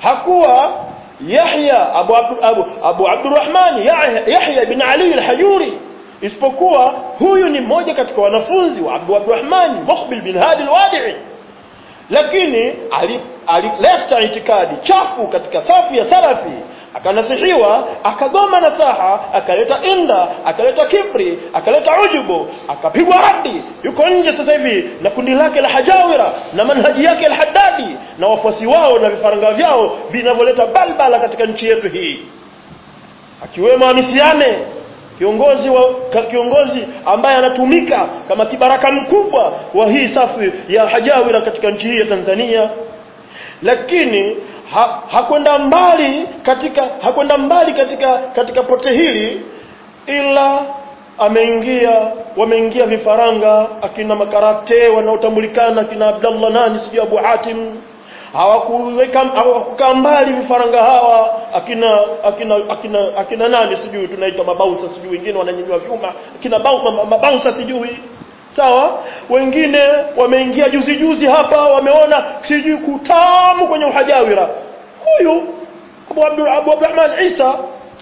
hakuwa Yahya Abu Abdu, Abu, Abu Abdurrahman Yahya, Yahya bin Ali al-Hajuri isipokuwa huyu ni mmoja katika wanafunzi wa Abu Abdurrahman Muqbil bin Hadi al-Wadi'i lakini alileta itikadi chafu katika safu ya salafi akanasihiwa akagoma nasaha akaleta inda akaleta kibri akaleta ujubu akapigwa hadi yuko nje sasa hivi na kundi lake la hajawira na manhaji yake la haddadi na wafuasi wao na vifaranga vyao vinavyoleta balbala katika nchi yetu hii akiwemo amisiane kiongozi wa ka, kiongozi ambaye anatumika kama kibaraka mkubwa wa hii safu ya hajawira katika nchi hii ya Tanzania lakini ha, hakwenda mbali katika hakwenda mbali katika katika pote hili ila ameingia wameingia vifaranga akina makarate wanaotambulikana akina Abdallah nani sijui Abu Hatim hawakuweka hawakukaa mbali vifaranga hawa akina akina akina akina nani sijui tunaita mabausa sijui wengine wananyanyua vyuma akina mabausa sijui sawa wengine wameingia juzi juzi hapa wameona sijui kutamu kwenye uhajawira huyu Abu Abdul Abu Abdurrahman Isa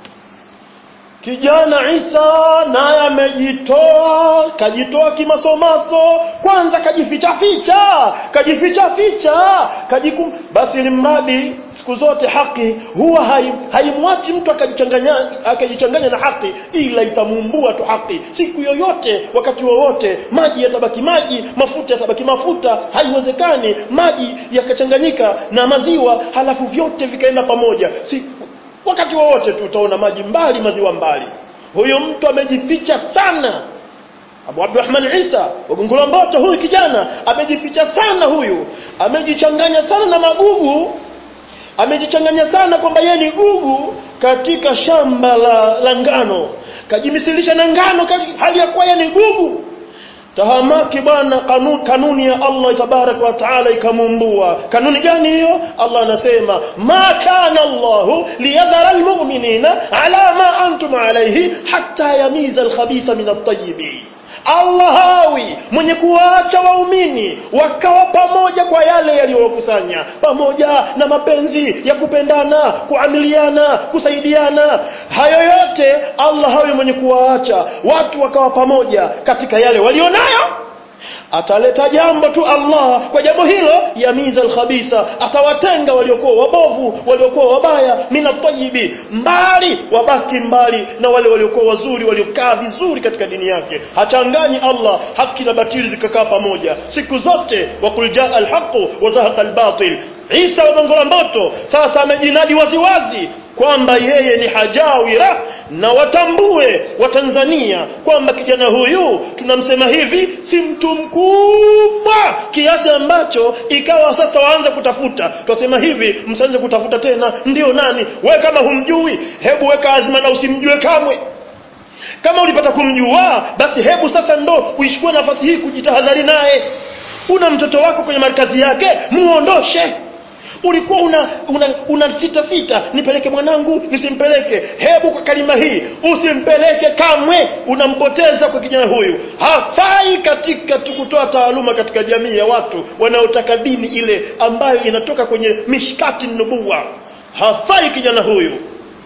kijana Isa naye amejitoa kajitoa kimasomaso kwanza kajificha ficha kajificha ficha kajikum basi limradi siku zote haki huwa haimwachi hai mtu akajichanganya akajichanganya na haki ila itamumbua tu haki siku yoyote wakati wowote maji yatabaki maji mafuta yatabaki mafuta haiwezekani maji yakachanganyika na maziwa halafu vyote vikaenda pamoja si wakati wowote tu utaona maji mbali maziwa mbali huyo mtu amejificha sana Abu Abdurrahman Isa wagongola mboto huyu kijana amejificha sana huyu amejichanganya sana na magugu amejichanganya sana kwamba yeye ni gugu katika shamba la, la ngano kajimisilisha na ngano hali ya kuwa yeye ni gugu tahamaki bwana kanuni, kanuni ya Allah tabarak wa taala ikamumbua kanuni gani hiyo Allah anasema ma kana Allah liyadhara almu'minina ala ma antum alayhi hatta yamiza alkhabitha min at-tayyib Allah hawi mwenye kuwaacha waumini wakawa pamoja kwa yale yaliyowakusanya pamoja na mapenzi ya kupendana kuamiliana kusaidiana hayo yote Allah hawi mwenye kuwaacha watu wakawa pamoja katika yale walionayo ataleta jambo tu Allah kwa jambo hilo yamiza alkhabitha atawatenga waliokuwa wabovu waliokuwa wabaya mina tayibi mbali wabaki mbali na wale waliokuwa wazuri waliokaa vizuri katika dini yake hachanganyi Allah haki na batili zikakaa pamoja siku zote waqul jaa alhaqu wa zahaqa albatil Isa wa Gongola Mboto sasa amejinadi waziwazi kwamba yeye ni hajawira na watambue watanzania kwamba kijana huyu tunamsema hivi si mtu mkubwa kiasi ambacho ikawa sasa waanze kutafuta twasema hivi msianze kutafuta tena ndio nani we kama humjui hebu weka azma na usimjue kamwe kama ulipata kumjua basi hebu sasa ndo uichukue nafasi hii kujitahadhari naye una mtoto wako kwenye markazi yake muondoshe ulikuwa una una, una sita sita nipeleke mwanangu nisimpeleke hebu kwa kalima hii usimpeleke kamwe unampoteza kwa kijana huyu hafai katika kutoa taaluma katika jamii ya watu wanaotaka dini ile ambayo inatoka kwenye mishkati nubuwa hafai kijana huyu